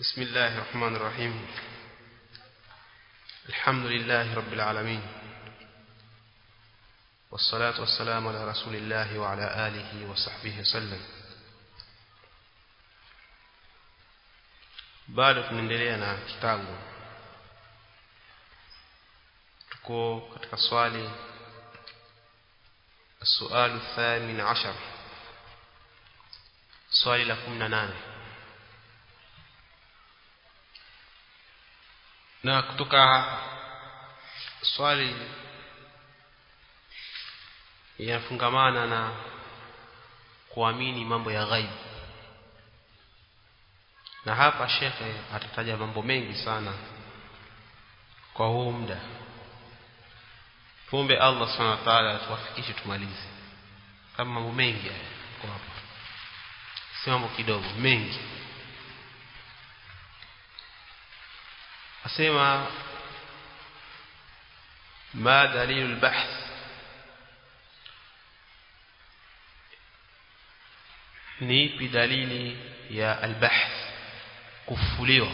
بسم الله الرحمن الرحيم الحمد لله رب العالمين والصلاة والسلام على رسول الله وعلى آله وصحبه وسلم bado tunaendelea na kitabu tuko katika swali السؤال الثامن عشر swali la 18 na kutoka swali yanafungamana na kuamini mambo ya ghaibu na hapa shekhe atataja mambo mengi sana kwa huu muda tuombe Allah subhanahu wa ta'ala tuwafikishe tumalize kama mambo mengi haya kwa hapa si mambo kidogo mengi asema ma dalilu albahth ni ipi dalili ya albahth kufuliwa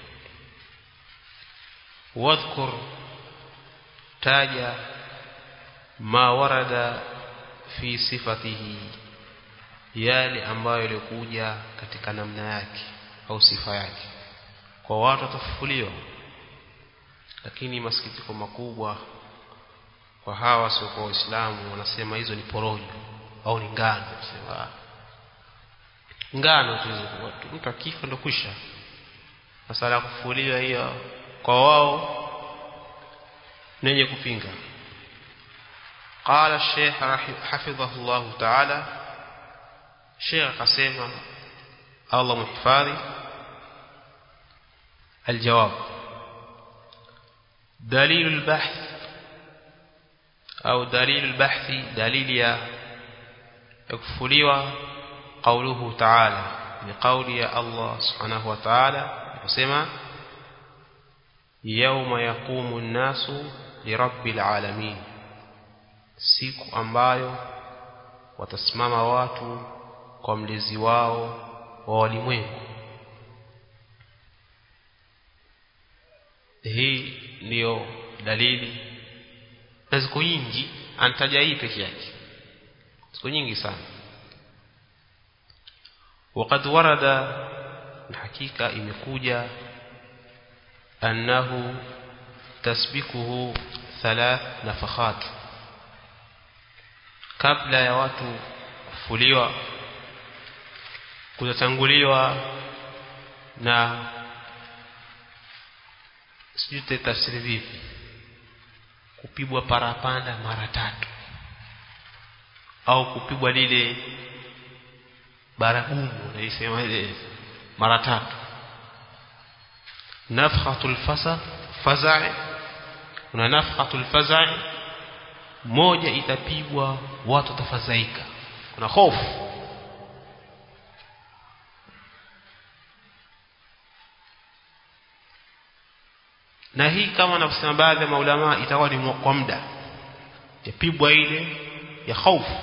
wadhkur taja ma warada fi sifatihi yale ambayo yalikuja katika namna yake au sifa yake kwa watu watafufuliwa lakini masikitiko makubwa kwa hawa sio kwa waislamu wanasema hizo ni porojo au ni ngano sema ngano tu mtu akifa ndo kwisha masala ya kufufuliwa hiyo kwa wao nenye kupinga قال الشيخ حفظه الله تعالى شيخ قسيمة الله محفاظي الجواب دليل البحث أو دليل البحث دليل يكفلوا قوله تعالى بقول يا الله سبحانه وتعالى قسيمة يوم يقوم الناس لرب العالمين siku ambayo watasimama watu kwa mlezi wao wa walimwengu hii ndiyo dalili na ziko nyingi anataja hii peke yake ziko nyingi sana وقد ورد حقيقة imekuja أنه تسبقه ثلاث نفخات kabla ya watu kufuliwa kutatanguliwa na sijui tafsiri vipi kupigwa parapanda mara tatu au kupigwa lile baragumu naisema ile mara tatu nafhatul fasa faza'i kuna nafhatul faza'i moja itapigwa watu tafadhaika kuna hofu na hii kama nakusema baadhi ya maulama itakuwa ni kwa muda yapigwa ile ya hofu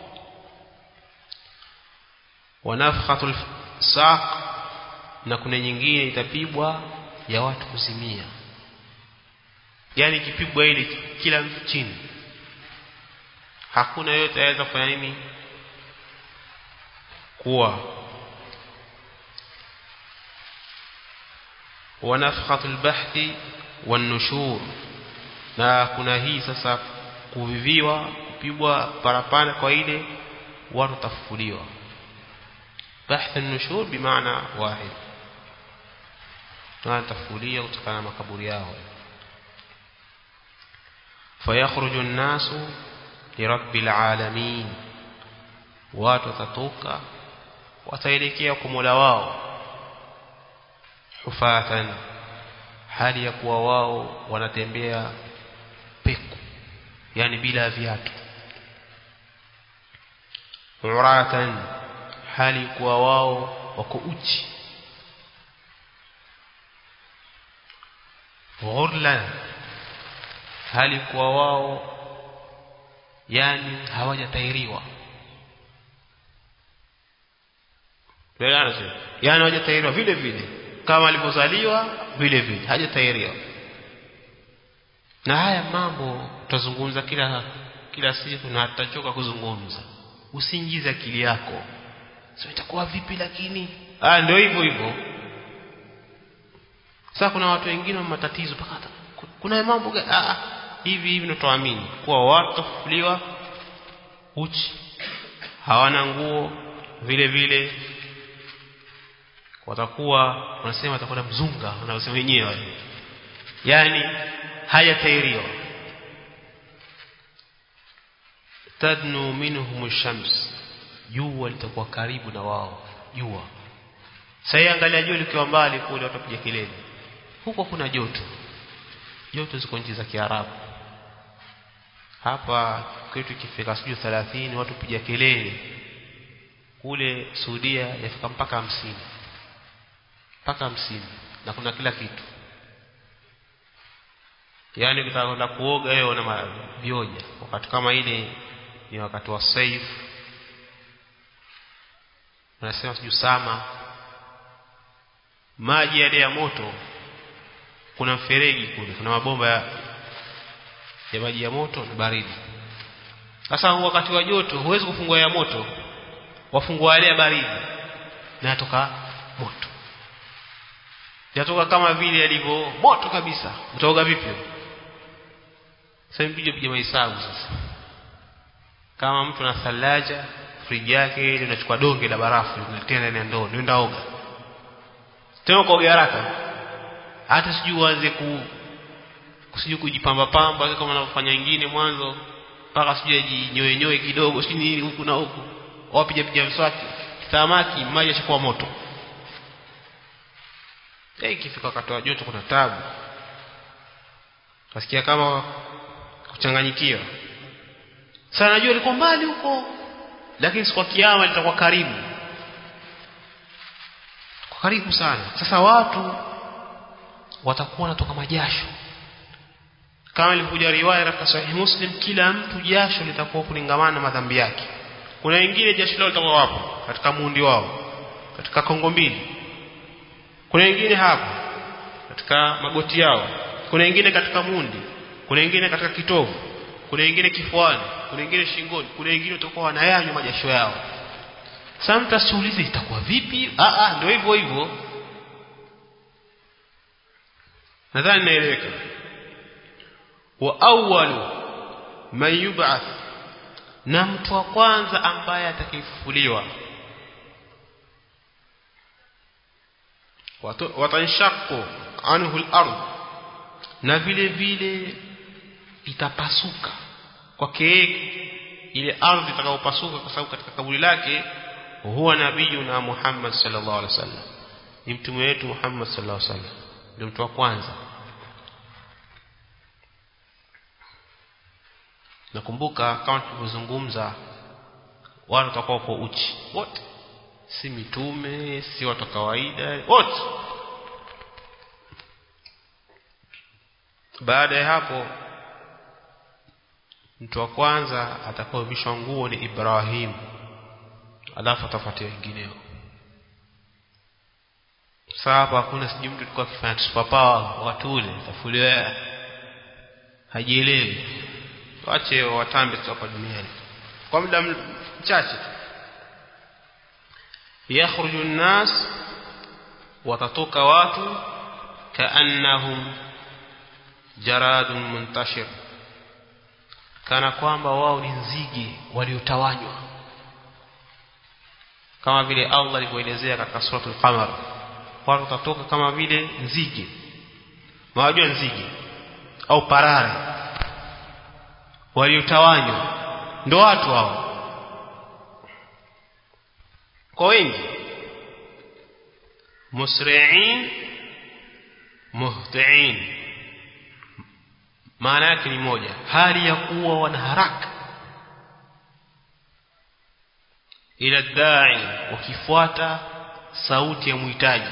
wanafhatul saq na kuna nyingine itapigwa ya watu kuzimia yani ikipigwa ile kila mtu chini hakuna yote aweza kufanya nini kuwa wanafhatul bahthi wanushur na kuna hii sasa kuviviwa kupigwa parapanda kwa ile watu tafufuliwa bahth an-nushur bimaana wahid tafufulia kutokana na makaburi yao fayakhruju an-nasu lirabbil alamin watu watatoka wataelekea kwa Mola wao hufatan hali ya kuwa wao wanatembea peku yani bila viatu uratan hali kuwa wao wako uchi ghurlan hali kuwa wao yani hawajatairiwa yani hawajatairiwa vile vile kama alivyozaliwa vile vile hajatahiriwa na haya mambo tutazungumza kila kila siku na tutachoka kuzungumza usiingize akili yako sio itakuwa vipi lakini ah ndio hivyo hivyo sasa kuna watu wengine wa matatizo paka kuna mambo ah hivi hivi ndio tuamini kuwa watu kufuliwa uchi hawana nguo vile vile watakuwa wanasema watakuwa mzunga wanaosema wenyewe yani hayatairiwa tadnu minhum shams jua litakuwa karibu na wao jua sasa angalia jua likiwa mbali kule watapiga kelele huko kuna joto joto ziko nchi za Kiarabu hapa kwetu ikifika sijui 30 watu piga kelele kule Saudia yafika mpaka hamsini mpaka hamsini na kuna kila kitu yaani ukitaka kwenda kuoga wewe una vioja wakati kama ile ni wakati wa saif unasema sijui sama maji yale ya moto kuna mfereji kule kuna mabomba ya, ya maji ya moto na baridi sasa wakati wa joto huwezi kufungua ya moto wafungua yale ya baridi na yatoka moto yatoka kama vile yalivyo moto kabisa utaoga vipi sasa mpige piga mahesabu sasa kama mtu ana thalaja friji yake ile unachukua donge la barafu unaletea ndani ya ndoo nenda oga tena kuoga haraka hata sijui uanze ku sijui kujipamba pamba kama wanavyofanya wengine mwanzo mpaka sijui ajinyoe nyoe kidogo sijui nini huku na huku wapiga piga mswaki samaki maji yashakuwa moto eh ikifika wakati wa joto kuna tabu kasikia kama kuchanganyikiwa sana najua liko mbali huko lakini siku kiyama litakuwa karibu kwa karibu sana sasa watu watakuwa wanatoka majasho kama ilivyokuja riwaya katika sahihi muslim kila mtu jasho litakuwa kulingamana na madhambi yake kuna wengine jasho lao litakuwa wapo katika muundi wao katika kongo mbili kuna wengine hapo katika magoti yao kuna wengine katika mundi kuna wengine katika kitovu kuna wengine kifuani kuna wengine shingoni kuna wengine utakuwa wanayanywa majasho yao sasa mtu asiulize itakuwa vipi ah ah ndio hivyo hivyo nadhani naeleweka wa awwalu man yub'ath na mtu wa kwanza ambaye atakayefufuliwa watanshaqqu anhu al-ard na vile vile itapasuka kwake ile ardhi itakayopasuka kwa sababu katika kaburi lake huwa nabiyuna Muhammad sallallahu alaihi wasallam ni mtume wetu Muhammad sallallahu alaihi wasallam ndio mtu wa kwanza nakumbuka kama tulivyozungumza watu watakuwa kwa uchi wote si mitume si watu kawaida wote baada ya hapo mtu wa kwanza atakaovishwa nguo ni Ibrahim alafu atafuatia wengineo sasa hapa hakuna sijui mtu alikuwa akifanya superpower watu ule tafuliwa hajielewi wache watambe tu hapa duniani kwa muda mchache yakhruju nnas watatoka watu kaannahum jaradun muntashir kana kwamba wao ni nzige waliotawanywa kama vile Allah alivyoelezea katika suratul qamar watu watatoka kama vile nzige mawajua nzige au parare waliotawanywa ndo watu hao kwa wengi musri'in muhtiin maana yake ni moja hali ya kuwa wana haraka ila dai wakifuata sauti ya muhitaji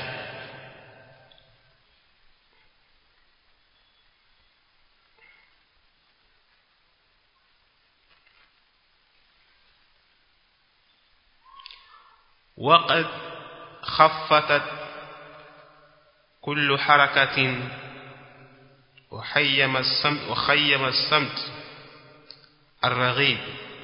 وقد خفتت kullu harakatin وخيم السمت وخيم السمت الرغيب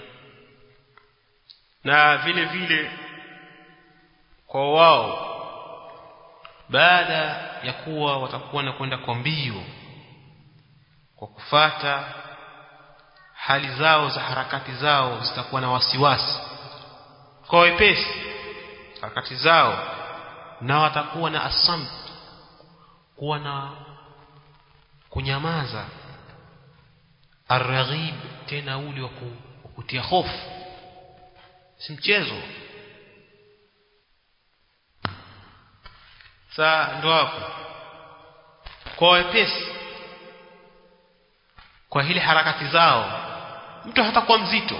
na vile vile kwa wao baada ya kuwa watakuwa na kwenda kwa mbio kwa kufata hali zao za harakati zao zitakuwa na wasiwasi kwa wepesi harakati zao na watakuwa na asamt kuwa na kunyamaza arraghib tena ule wa kutia hofu si mchezo saa ndo hapo kwa wepesi kwa hili harakati zao mtu hatakuwa mzito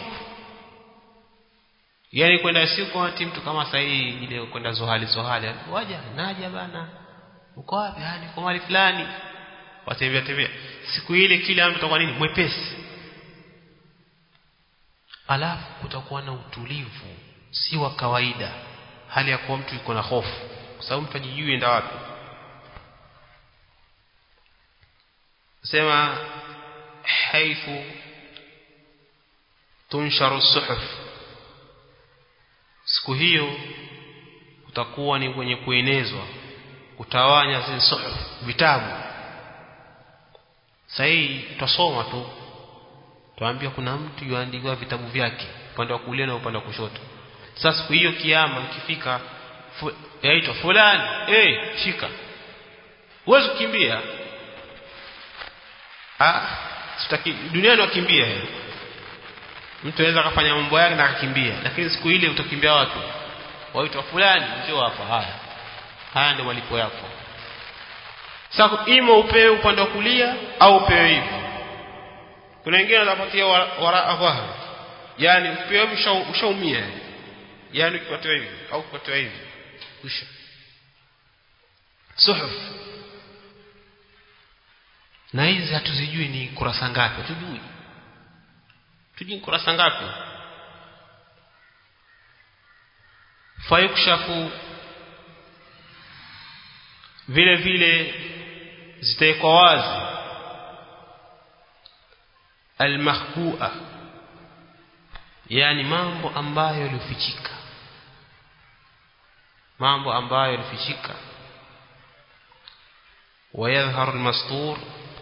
yani kwenda siku ati mtu kama sasa hii ile kwenda zohali zohali waja naja bana uko wapi hadi kwa mali fulani watembea tembea siku ile kila mtu atakuwa nini mwepesi alafu kutakuwa na utulivu si wa kawaida hali ya kuwa mtu yuko na hofu kwa sababu mtu ajijui enda wapi sema haifu tunsharu suhuf siku hiyo kutakuwa ni kwenye kuenezwa kutawanya zile suhuf vitabu sahii tutasoma tu tuambia kuna mtu yuandikiwa vitabu vyake upande wa kulia na upande wa kushoto sasa siku hiyo kiama ikifika fu, yaitwa fulani eh hey, shika huwezi kukimbia ah sitaki duniani wakimbia mtu anaweza akafanya mambo yake na akakimbia lakini siku ile utakimbia watu waitwa fulani njoo hapa haya haya ndio malipo yako sasa ima upewe upande wa kulia au upewe hivi kuna wengine wanapatia waraa dhahri yani upewe ushaumia yani ukipatiwa hivi au ukipatiwa hivi kisha suhuf na hizi hatuzijui ni kurasa ngapi hatujui tujui kurasa ngapi fayukshafu vile vile zitawekwa wazi almahbua yani mambo ambayo yalifichika mambo ambayo yalifichika ويظهر المستور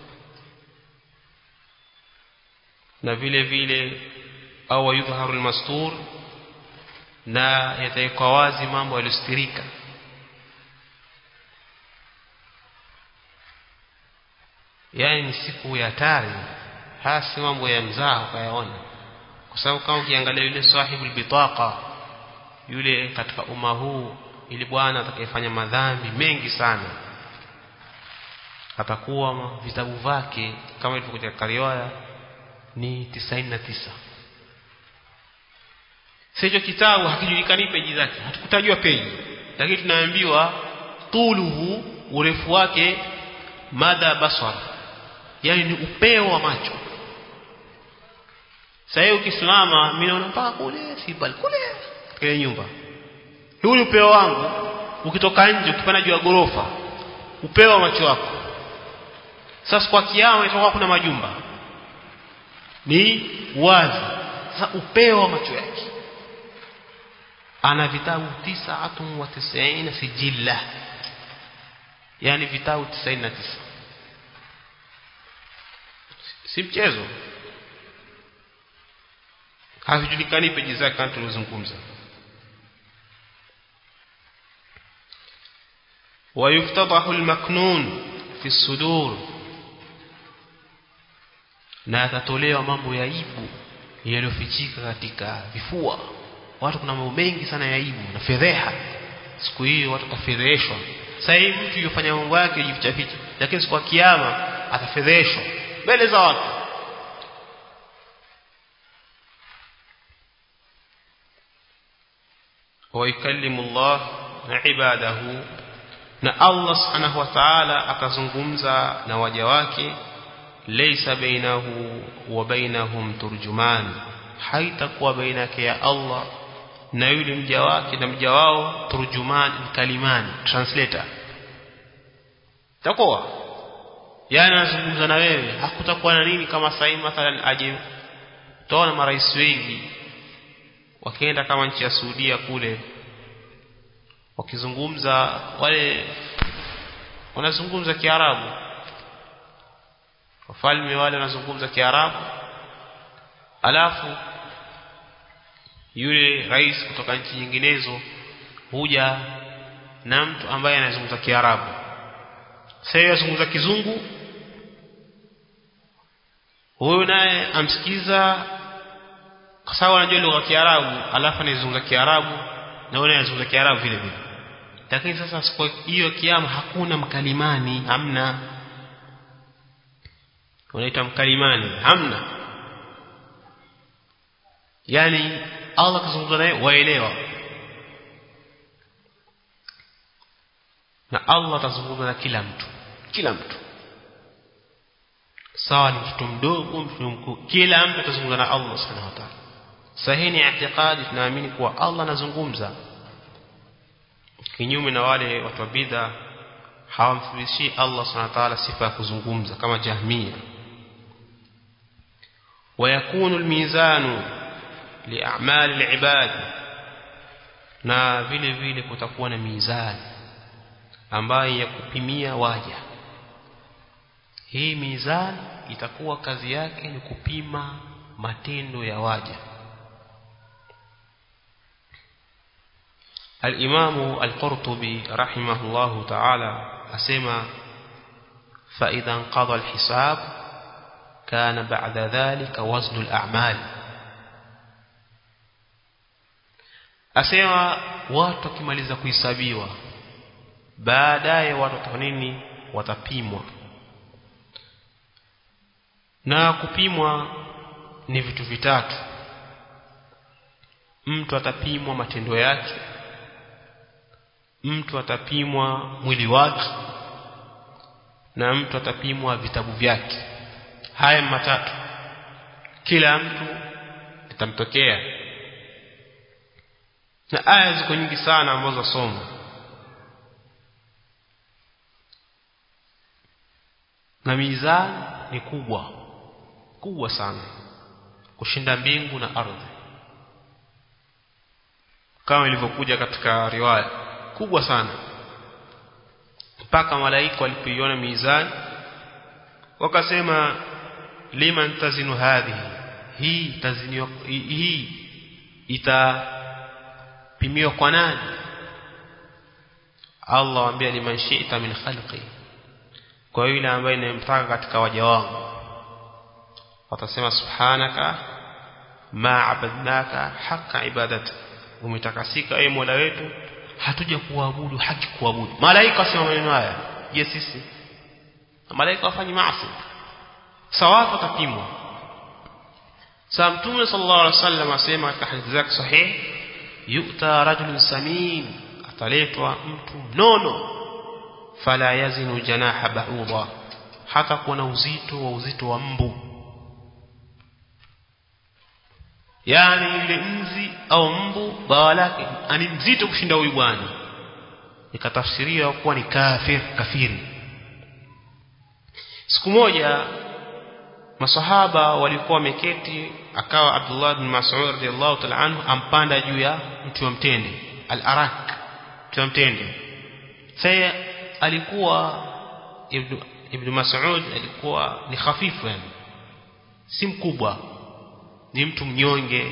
na vile vile au yudhaharu almastur na yatawekwa wazi mambo yaliyostirika yani ni siku ya hatari hasi mambo ya mzaha ukayaona kwa sababu kama ukiangalia yule sahibu bitaqa yule katika umma huu ili bwana atakayefanya madhambi mengi sana atakuwa vitabu vyake kama ilivyokuja katika riwaya ni 99 Sicho kitabu hakijulikani peji zake hatukutajua peji lakini tunaambiwa tuluhu urefu wake madha basar yani ni upeo wa macho sasa ukisimama mimi naona mpaka kule sibal kule katika nyumba huu ni upeo wangu ukitoka nje ukipanda juu ya gorofa upeo wa macho wako sasa kwa kiama itakuwa kuna majumba ni wazi sasa upeo wa macho yake ana vitabu tisatun wa tisaina sijilla yani vitabu 99 si mchezo havijulikani peji zake kama tulizozungumza ويفتضح المكنون في الصدور na atatolewa mambo ya aibu yaliyofichika katika vifua watu kuna mambo mengi sana ya aibu na fedheha siku hiyo watu watafedheheshwa sasa hivi mtu yofanya mambo yake jificha ficha lakini siku ya kiyama atafedheheshwa mbele za watu ويكلم الله عباده na Allah subhanahu wa ta'ala akazungumza na waja wake laysa bainahu wa bainahum turjuman haitakuwa baina yake ya Allah na yule mja wake na mja wao turjuman kalimani translator takoa yani anazungumza na wewe hakutakuwa na nini kama sasa mathalan aje utaona marais wengi wakienda kama nchi ya Saudia kule wakizungumza wale wanazungumza Kiarabu wafalme wale wanazungumza Kiarabu alafu yule rais kutoka nchi nyinginezo huja na mtu ambaye anazungumza Kiarabu sasa yazungumza kizungu huyo naye amsikiza kwa sababu anajua lugha ya Kiarabu alafu anazungumza Kiarabu na wewe unazungumza Kiarabu vile vile lakini sasa siku hiyo kiama hakuna mkalimani hamna unaita mkalimani hamna yani Allah kuzungumza naye waelewa na Allah atazungumza na kila mtu kila mtu sawa ni mtoto mdogo mtoto mkuu kila mtu atazungumza na Allah subhanahu wa ta'ala sahihi ni i'tiqadi tunaamini kuwa Allah anazungumza kinyume na wale watu wa bid'a hawamthibitishi Allah subhanahu wa ta'ala sifa ya kuzungumza kama jahmia ويكون الميزان لأعمال العباد na vile vile kutakuwa na mizani ambayo ya kupimia waja hii mizani itakuwa kazi yake ni kupima matendo ya waja الإمام القرطبي رحمه الله تعالى أسمى فإذا انقضى الحساب كان بعد ذلك وزن الأعمال أسمى watu wakimaliza kuhesabiwa baadaye watu nini watapimwa na kupimwa ni vitu vitatu mtu atapimwa matendo yake mtu atapimwa mwili wake na mtu atapimwa vitabu vyake haya matatu kila mtu itamtokea na aya ziko nyingi sana ambazo soma na mizani ni kubwa kubwa sana kushinda mbingu na ardhi kama ilivyokuja katika riwaya kubwa sana mpaka malaika walipoiona mizani wakasema liman tazinu hadhihi hii taziniwa hii itapimiwa kwa nani Allah waambia liman shi'ta min khalqi kwa yule ambaye ninamtaka katika waja wangu watasema subhanaka ma abadnaka haqqa ibadati umetakasika ewe Mola wetu hatuja kuabudu haki kuabudu malaika wasema maneno haya je sisi malaika wafanyi maasi sawa watapimwa sa mtume sallallahu alaihi wasallam asema katika hadithi zake sahih yu'ta rajulun samin ataletwa mtu mnono fala yazinu janaha ba'udha hata kuwa na uzito wa uzito wa mbu yani yule nzi au mbu bawa lake ani mzito kushinda huyu bwana ikatafsiriwa kuwa ni kafir kafiri siku moja masahaba walikuwa wameketi akawa Abdullah bin Mas'ud radiyallahu ta'ala anhu ampanda juu ya mti wa mtende al-arak mti wa mtende sasa alikuwa ibn ibn Mas'ud alikuwa ni hafifu yani si mkubwa ni mtu mnyonge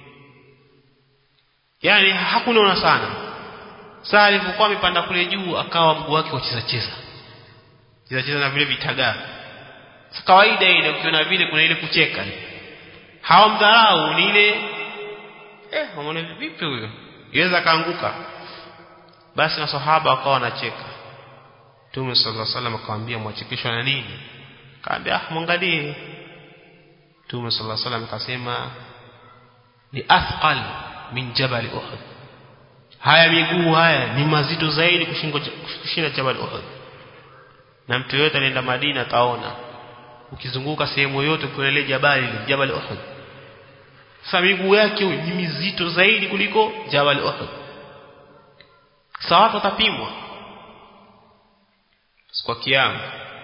yani hakunona sana saa alipokuwa amepanda kule juu akawa mguu wake wacheza cheza cheza cheza na vile vitagaa kawaida ile ukiona vile kuna ile kucheka hawamdharau ni ile eh wameona vipi huyo iweza kaanguka basi na sahaba wakawa wanacheka Mtume sallallahu alaihi wasallam akamwambia mwachekeshwa na nini kaambia ah mwangalie Mtume sallallahu alaihi wasallam akasema ni athqal min jabal Uhud haya miguu haya ni mazito zaidi kushinda jabal Uhud na mtu yote alienda Madina ataona ukizunguka sehemu yote kuna ile jabali ile jabal Uhud sasa miguu yake ni mizito zaidi kuliko jabal Uhud sawa watapimwa kwa kiama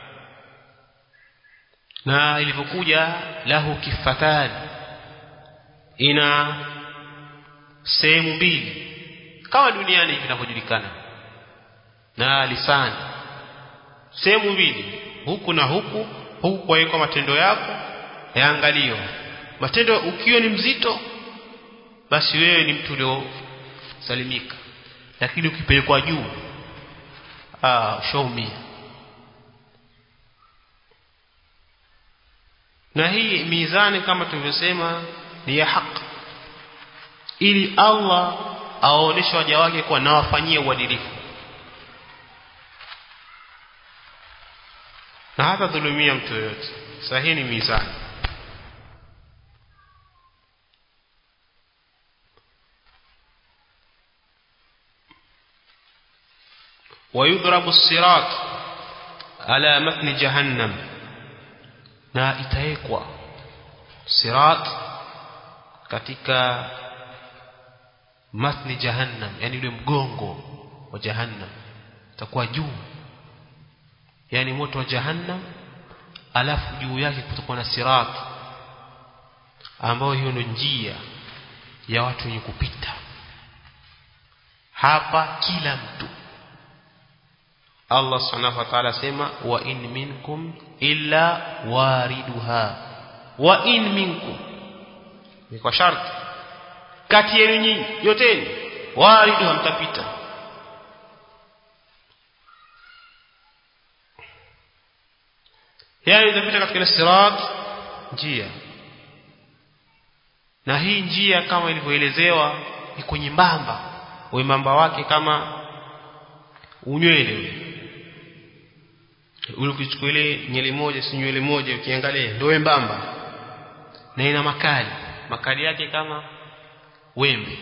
na ilivyokuja lahu kifatan ina sehemu mbili kama duniani vinavyojulikana na lisani sehemu mbili huku na huku huku kwa matendo yako yaangaliwa matendo ukiwa ni mzito basi wewe ni mtu uliosalimika lakini ukipelekwa juu ah ushaumia na hii mizani kama tulivyosema ni ya haki ili Allah aoneshe waja wake kuwa nawafanyie uadilifu na hata dhulumia mtu yoyote sahihi ni mizani ويضرب الصراط على متن جهنم na itawekwa sirat katika matni jahannam yani ule mgongo wa jahannam itakuwa juu yani moto wa jahannam alafu juu yake kutakuwa na sirat ambayo hiyo ndio njia ya watu wenye kupita hapa kila mtu Allah subhanahu wa ta'ala sema wa in minkum illa wariduha wa in minkum ni kwa sharti kati yenu nyinyi yoteni wariduha mtapita yani mtapita katika sirat njia na hii njia kama ilivyoelezewa ni kwenye mbamba wembamba wake kama unywele ule ule ukichukua ile nywele moja si nywele moja ukiangalia ndio wembamba na ina makali makali yake kama wembe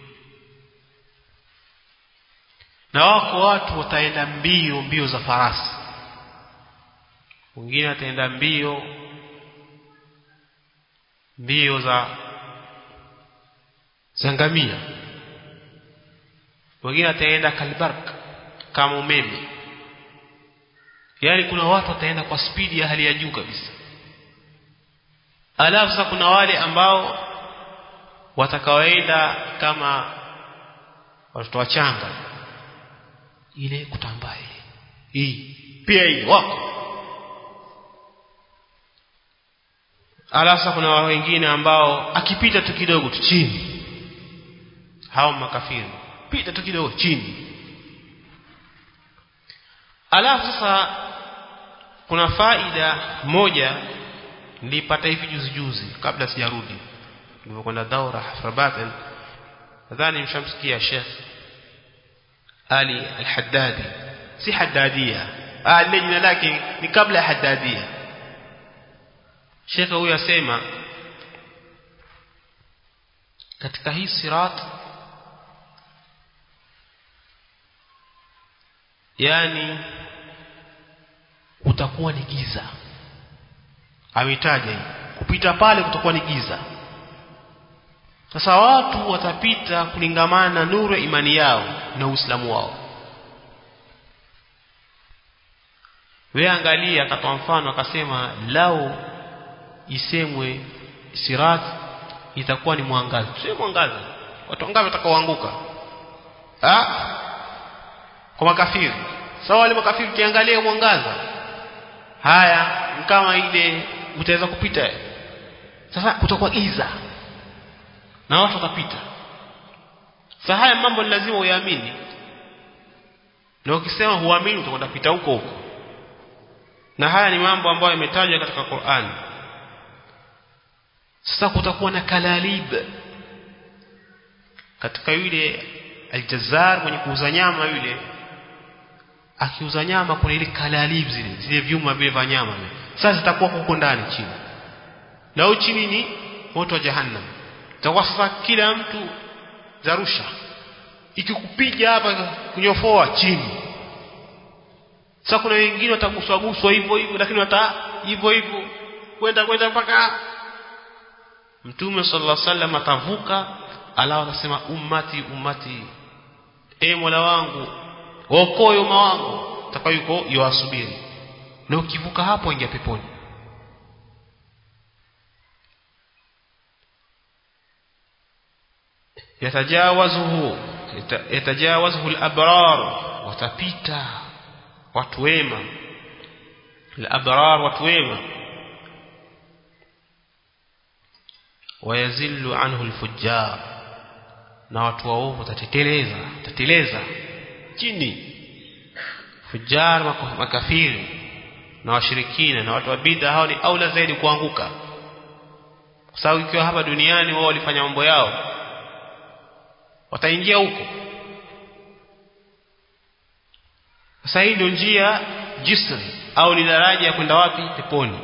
na wako watu wataenda mbio mbio za farasi wengine wataenda mbio mbio za za ngamia wengine wataenda kalbark kama umeme yaani kuna watu wataenda kwa spidi ya hali ya juu kabisa alafu sasa kuna wale ambao watakaoenda kama watoto wachanga ile kutambaa ile hii pia hii wako alafu sasa kuna wengine ambao akipita tu kidogo tu chini hao makafiri pita tu kidogo chini alafu sasa kuna faida moja nilipata hivi juzi juzi kabla sijarudi nilipokwenda daura hafrabaten nadhani mshamsikia Sheikh Ali Al-Haddadi si Haddadia ah ile jina lake ni kabla ya Haddadia Sheikh huyu asema katika hii sirat yani kutakuwa ni giza ametaja kupita pale kutakuwa ni giza sasa watu watapita kulingamana na nuru ya imani yao na uislamu wao wewe angalia akatoa mfano akasema lao isemwe sirat itakuwa ni mwangaza sio mwangaza watu wangapi watakaoanguka ah kwa makafiri sawa wale makafiri kiangalia mwangaza haya kama ile utaweza kupita sasa kutakuwa giza na watu watapita sasa haya mambo ni lazima uyaamini na ukisema huamini utakwenda pita huko huko na haya ni mambo ambayo yametajwa katika Qur'an sasa kutakuwa na kalalib katika yule aljazar mwenye kuuza nyama yule akiuza nyama kuna ile kalalib zile zile vyuma vile vya nyama sasa zitakuwa huko ndani chini na huko chini ni moto wa jahannam itakuwa sasa kila mtu zarusha ikikupiga hapa kunyofoa chini sasa kuna wengine wataguswa guswa hivyo hivyo lakini wata hivyo hivyo kwenda kwenda mpaka Mtume sallallahu alaihi wasallam atavuka alafu atasema ummati ummati e Mola wangu okoe umma wangu atakuwa yuko yuwasubiri na ukivuka hapo ingia peponi yatajawazuhu yatajawazuhu al-abrar watapita watu wema al-abrar watu wema wayazillu anhu al-fujjar na watu waovu watateteleza tateleza chini fujjar makafiri na washirikina na watu wa bid'a hao ni aula zaidi kuanguka kwa sababu ikiwa hapa duniani wao walifanya mambo yao wataingia huko sasa hii ndio njia jisr au ni daraja ya kwenda wapi peponi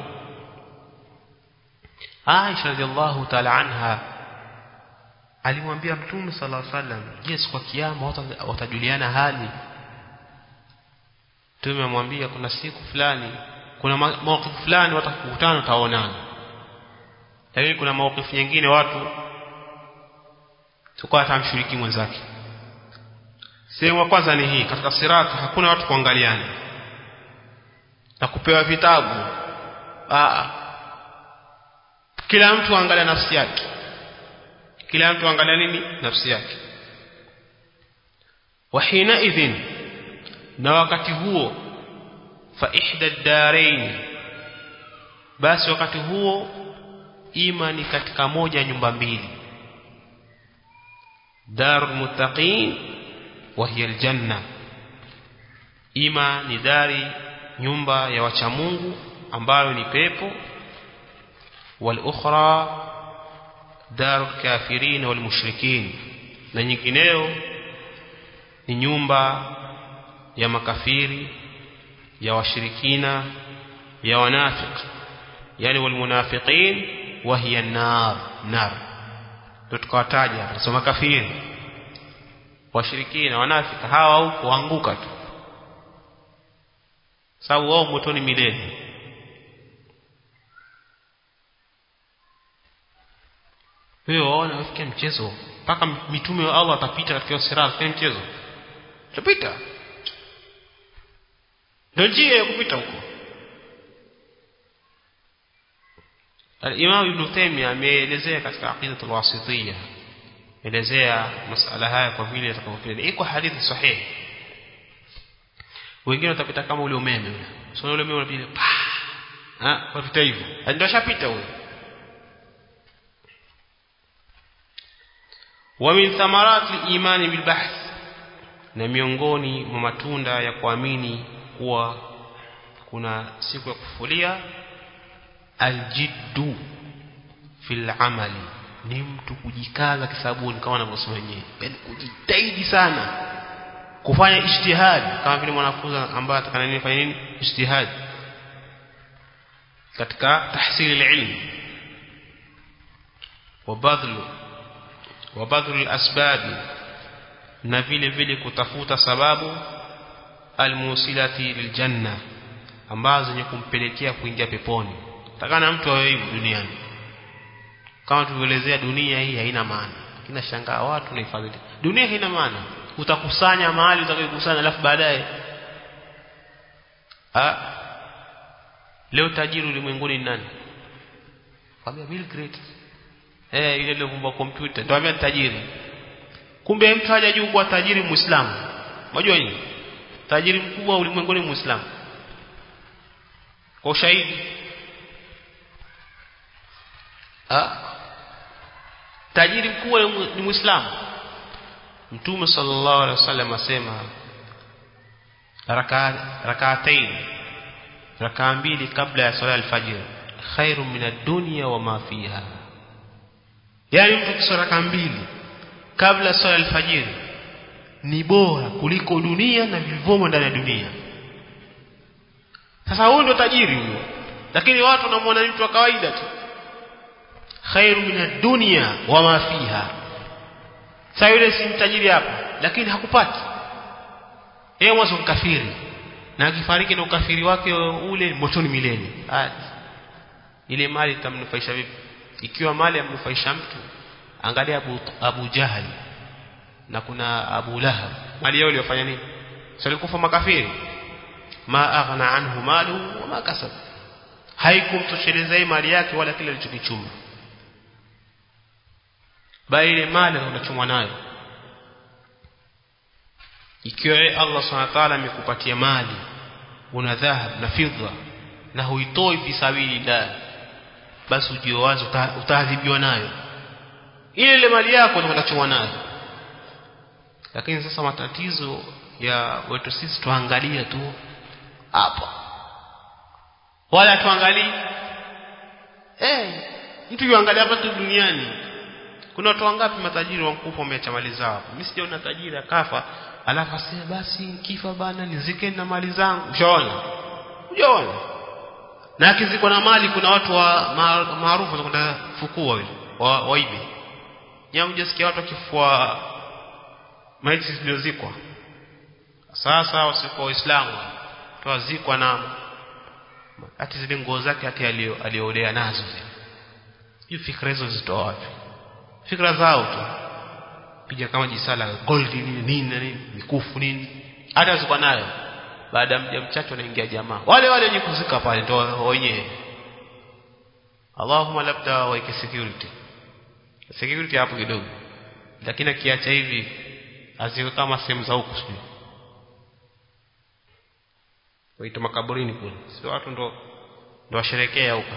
Aisha radhiallahu ta'ala anha alimwambia Mtume sallallahu alaihi wasallam je kwa kiyama watajuliana hali Mtume amwambia kuna siku fulani kuna mawaqif fulani watakutana taonana lakini kuna mawaqif nyingine watu tukao atamshiriki mwenzake sehemu ya kwanza ni hii katika sirati hakuna watu kuangaliana na kupewa vitabu Aa. kila mtu angalia nafsi yake kila mtu angalia nini nafsi yake wahina idhin na wakati huo fa ihda darain basi wakati huo ima ni katika moja nyumba mbili darul muttaqin wa hiya aljanna ima ni dari nyumba ya wacha Mungu ambayo ni pepo wal ukhra darul kafirin wal mushrikin na nyingineyo ni nyumba ya makafiri ya washirikina ya wanafiki yani wal munafiqin wa hiya nar nar ndio tukawataja tunasoma kafiri washirikina wanafiki hawa huko waanguka tu sababu wao motoni milele wewe waona wafikia mchezo mpaka mitume wa Allah atapita katika sirat kwa mchezo tutapita ndio njia ya kupita huko Al-Imam Ibn Taymiyyah ameelezea katika Aqidatul Wasitiyya elezea masala haya kwa vile atakavyokuja iko hadithi sahihi wengine watapita kama ule umeme ule sio ule umeme unapita pa ah wapita hivyo ndio shapita huyo wa min thamarati al-iman bil bahth na miongoni mwa matunda ya kuamini kuwa kuna siku ya kufulia aljiddu fil amali ni mtu kujikaza kisabuni kama anavyosema wenyewe yani kujitahidi sana kufanya ijtihad kama vile mwanafunzi ambaye atakana nini fanya nini ijtihad katika tahsili ilm wabadhlu wabadhlu alasbab na vile vile kutafuta sababu almusilati liljanna ambazo zenye kumpelekea kuingia peponi takana mtu awe hivyo duniani kama tulivyoelezea dunia hii haina maana kina shangaa watu na hifadhi dunia haina maana utakusanya mahali utakayokusanya alafu baadaye ah leo tajiri ulimwenguni ni nani kwambia Bill Gates eh ile aliyovumbua kompyuta ndio ambaye tajiri kumbe mtu haja juu kuwa tajiri muislamu unajua nini tajiri mkubwa ulimwenguni muislamu kwa ushahidi ah tajiri mkubwa ni muislamu mtume sallallahu alaihi wasallam asema rak'atain rakaa mbili kabla ya swala alfajr khairu min ad-dunya wa ma fiha yani mtu kiswala rakaa mbili kabla ya swala alfajr ni bora kuliko dunia na vilivyomo ndani ya dunia sasa huyu ndo tajiri huyo lakini watu wanamwona mtu wa kawaida tu khairu min ad-dunya wa ma fiha sasa yule si mtajiri hapa lakini hakupati yeye mwanzo mkafiri na akifariki na ukafiri wake ule motoni milele ile mali itamnufaisha vipi ikiwa mali yamnufaisha mtu angalia Abu, Abu Jahal na kuna Abu Lahab mali yao iliyofanya nini sio kufa makafiri ma aghna anhu maluhu wa ma kasab haikumtosheleza mali yake wala kile alichokichuma bali ile mali unachumwa nayo ikiwa Allah subhanahu wa ta'ala amekupatia mali una dhahab na fidha na huitoi fi sabilillah basi ujio wazo utaadhibiwa nayo ile ile mali yako utakachomwa nayo lakini sasa matatizo ya wetu sisi tuangalia tu hapa wala tuangalie eh mtu yuangalia hapa tu duniani kuna watu wangapi matajiri wankufa wameacha mali zao mimi sijaona tajiri akafa alafu asema basi kifa bana nizike na mali zangu ushaona ujaona na akizikwa na mali kuna watu wa maarufu wanakwenda fukua wale wa, waibe nyamu jasikia watu wakifua maiti zilizozikwa sasa wasikuwa waislamu tuwazikwa na hati zile nguo zake hati aliolea nazo hiyo fikra hizo zitoa wapi fikra zao tu piga kama jisala gold nini nini na nini mikufu nini hata ziko nayo baada ya mja mchache wanaingia jamaa wale wale wenye kuzika pale ndio wenyewe Allahumma labda waike security security hapo kidogo lakini akiacha hivi asiwe kama sehemu za huku sijui waita makaburini kule sio watu ndo ndo washerekea huko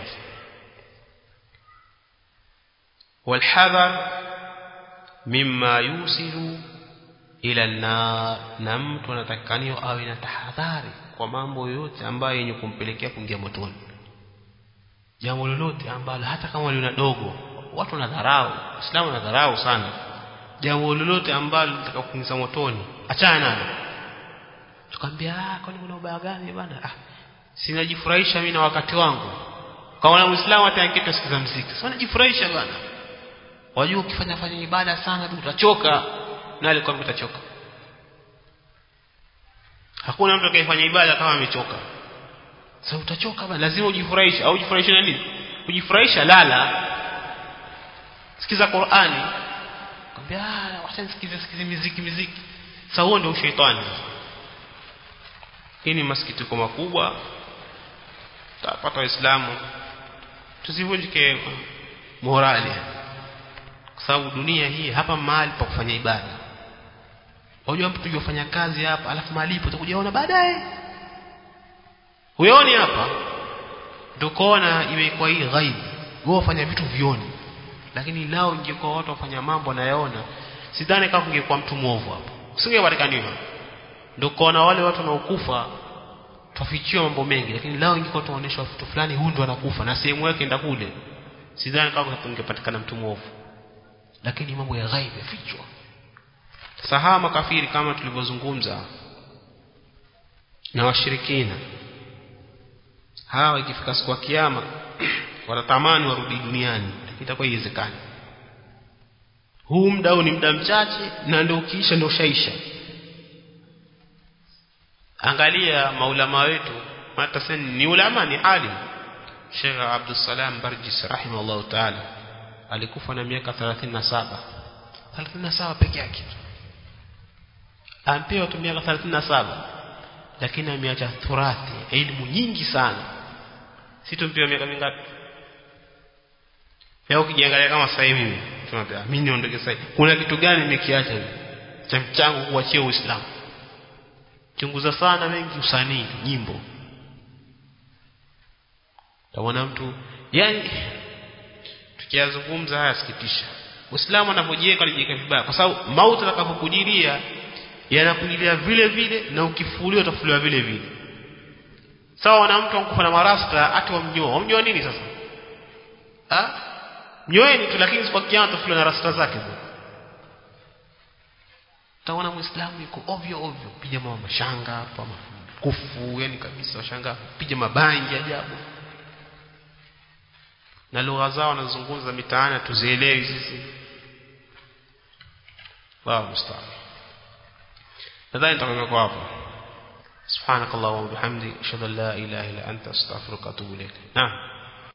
والحذر مما يوصل ila an-nar na mtu anatakaniwa awe na tahadhari kwa mambo yote ambayo yenye kumpelekea kuingia motoni jambo lolote ambalo hata kama lina dogo watu wanadharau Uislamu wanadharau sana jambo lolote ambalo litaka kuingiza motoni achana nalo tukamwambia ah kwani kuna ubaya gani bwana ah sinajifurahisha mimi na wakati wangu kama muislamu hata akita sikiza muziki sasa najifurahisha bwana wajua ukifanya fanya ibada sana tu utachoka na alikuwa utachoka hakuna mtu atakayefanya ibada kama amechoka sasa utachoka bwana lazima ujifurahishe au ujifurahishe na nini kujifurahisha lala sikiza Qur'ani kwambia ah wacha nisikize sikize muziki muziki sasa huo ndio ushaitani hii ni masikitiko makubwa tapata waislamu tusivunjike morali kwa sababu dunia hii hapa mahali pa kufanya ibada unajua mtu yofanya kazi hapa alafu malipo utakujaona baadaye huoni hapa ndio kuona imekuwa hii ghaibu wewe ufanya vitu vioni lakini lao ingekuwa watu wafanya mambo nayaona sidhani kama ungekuwa mtu mwovu hapo usingepatikaniwa ndio kuona wale watu wanaokufa tufichiwa mambo mengi lakini lao ingekuwa tuonyeshwa vitu fulani huyu ndo anakufa na sehemu yake enda kule sidhani kama tungepatikana mtu mwovu lakini mambo ya ghaibu yafichwa sasa hawa makafiri kama tulivyozungumza na washirikina hawa ikifika siku ya kiyama watatamani warudi duniani lakini itakuwa haiwezekani huu muda huu ni muda mchache na ndio ukiisha ndio ushaisha angalia maulama wetu hata ni ulama ni alim Sheikh Abdul Salam Barjis rahimahullah ta'ala alikufa na miaka 37 37 peke yake ampewa tu miaka 37 lakini ameacha thurathi elimu nyingi sana situmpewa miaka mingapi leo ukijiangalia kama sasa hivi tunataka mimi niondoke sasa kuna kitu gani nimekiacha cha mchango kuachia Uislamu chunguza sana mengi usanii nyimbo taona mtu yani tukiyazungumza haya sikitisha Uislamu anapojiweka anajiweka vibaya kwa sababu mauti atakapokujilia yanakujilia vile vile na ukifuliwa utafuliwa vile vile sawa na mtu ankufa na marasta hata wamnyoa wamnyoa nini sasa ah mnyoeni tu lakini kwa kiama utafuliwa na rasta zake taona muislamu yuko ovyo ovyo piga mama mashanga hapa kufu yani kabisa washanga piga mabangi ajabu na lugha zao wanazungumza mitaani tuzielewi sisi Allahu musta'an nadhani nitakomea kwa hapo سبحانك اللهم وبحمدك اشهد ان لا اله الا انت استغفرك واتوب اليك نعم